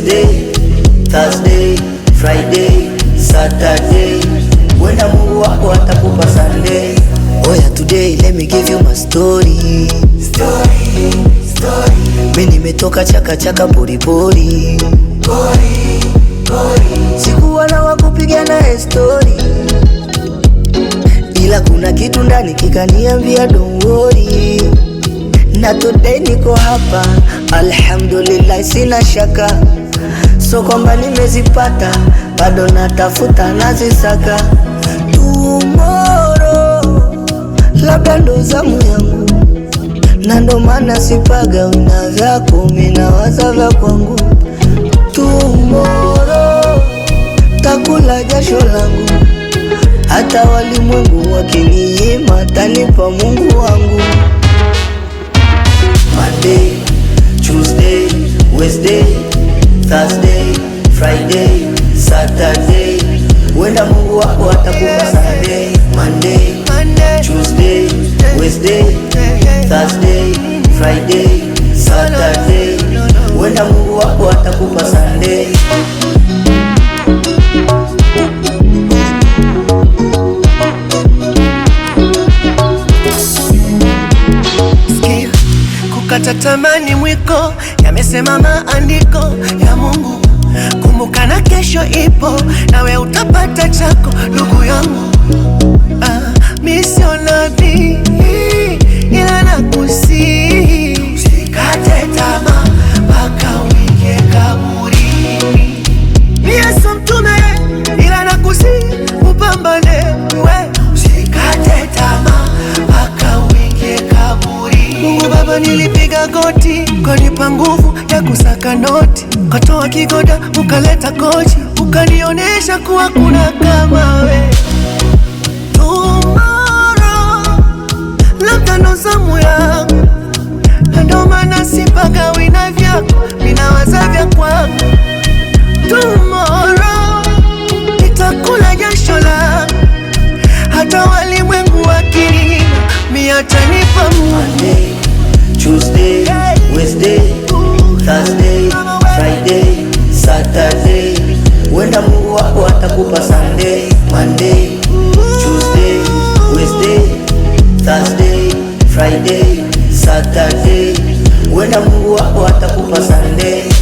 Wednesday, Thursday, Friday, Saturday. Wenda Mungu wako atakupa Sunday. Oya, today let me give you my story. Story, story. Mi nimetoka chaka chaka pori pori. Pori, pori. Sikuwa na wakupiga naye story. Ila kuna kitu ndani kikaniambia don't worry. Na today niko hapa, alhamdulillah, sina shaka, so kwamba nimezipata, bado natafuta nazisaka. Tomorrow labda ndo zamu yangu, na ndo maana sipaga wina vyako, minawaza vya kwangu. Tomorrow takula jasho langu, hata walimwengu wakininyima, tanipa Mungu wangu. Monday, Tuesday, Wednesday, Thursday, Friday, Saturday. Wenda Mungu wako atakupa Sunday. Monday, Tuesday, Wednesday, Thursday, Friday, Saturday. Wenda Mungu wako atakupa Sunday. Sikia, kukata tamani mwiko, yamesema maandiko ya Mungu. Kumbuka na kesho ipo, nawe utapata chako, ndugu yangu. Ah, mi sio nabii, ila nakusihi usikate tamaa mpaka uingie kaburini. Mi Yesu mtume, ila nakusihi upambane we, usikate tamaa mpaka uingie kaburi. Mungu Baba, nilipiga goti, ukanipa nguvu ya kusaka noti, ukatoa kigoda, ukaleta kochi, ukanionyesha kuwa kuna kama we. Tomorrow, labda ndo zamu yangu, na ndo maana sipaga wina vyako, minawaza vya kwangu Tomorrow nitakula jasho langu, hata walimwengu wakininyima, mi atanipa Mungu. Monday, Tuesday, Wednesday, Thursday, Friday, Saturday. Wenda Mungu wako atakupa Sunday. Monday, Tuesday, Wednesday, Thursday, Friday, Saturday. Wenda Mungu wako atakupa Sunday.